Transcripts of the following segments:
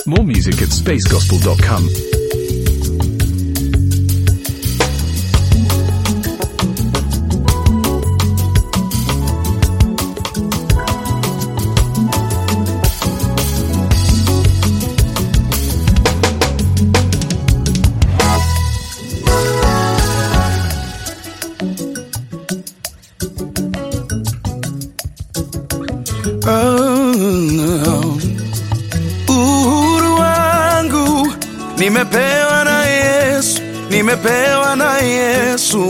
More music at spacegospel.com. Oh, uhuru wangu nimepewa na Yesu, nimepewa na Yesu.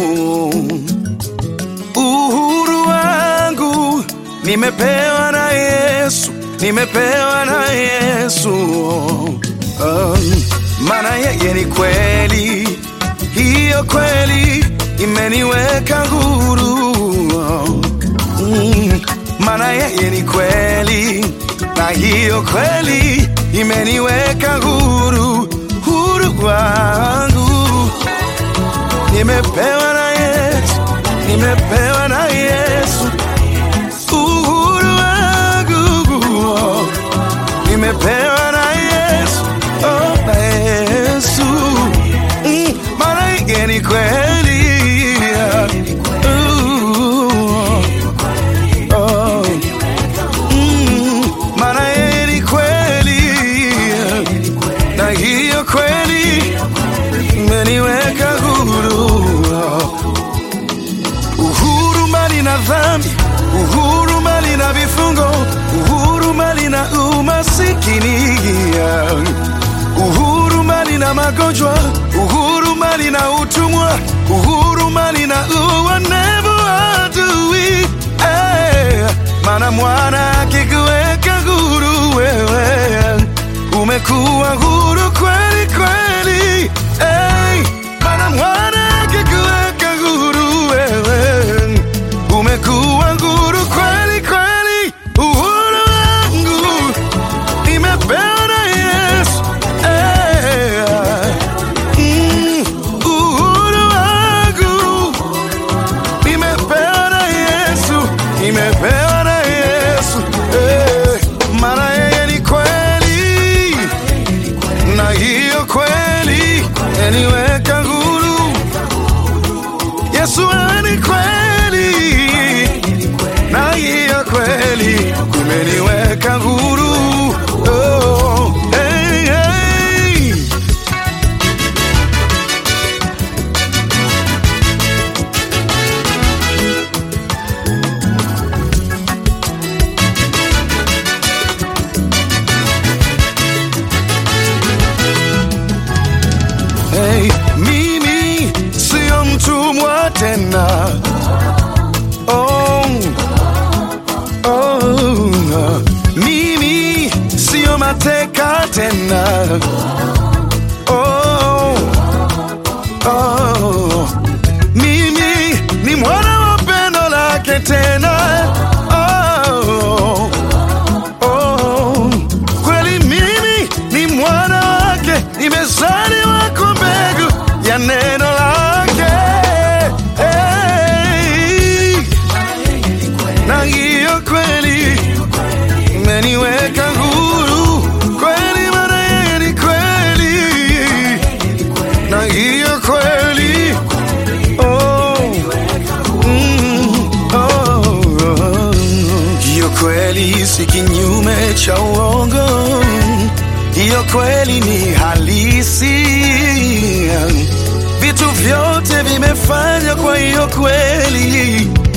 Uhuru wangu nimepewa na Yesu, nimepewa na Yesu. Oh, maana yeye ni kweli, hiyo kweli imeniweka huru. Mm, maana yeye ni kweli na hiyo kweli imeniweka huru, huru wangu nimepewa na Yesu, nimepewa na Yesu, uhuru wangu nimepewa na Yesu, oh, na Yesu mm, maana yeye ni kweli Uh, oh. Mm, maana yeye ni kweli na hiyo kweli imeniweka huru uhuru mali na dhambi uhuru mali na vifungo uhuru mali na umasikini uhuru mali na magonjwa uhuru mali na utumwa uhuru mali na uonevu wa adui Eh, maana mwana akikuweka huru wewe umekuwa huru kweli kweli Eh, maana mwana akikuweka huru wewe umekuwa huru kweli kweli uhuru wangu nimepewa na Yesu Eh, mm, uhuru wangu nimepewa na Yesu, nimepewa na Yesu eh, maana yeye ni kweli na hiyo kweli yaniweka huru. Yesu wewe ni kweli na hiyo kweli imeniweka huru. Oh, hey, hey. Hey, mimi sio mtumwa tena. Oh, oh, mimi sio mateka tena. Oh, oh, mimi ni mwana wa pendo lake tena. Oh, oh, kweli mimi ni mwana wake, nimezaliwa kwa mbegu ya neno lake. Hey, na hiyo kweli imeniweka huru kweli, maana yeye ni kweli, na hiyo kweli oh, mm, oh, oh. hiyo kweli si kinyume cha uongo, hiyo kweli ni halisi. Vitu vyote vimefanywa kwa hiyo kweli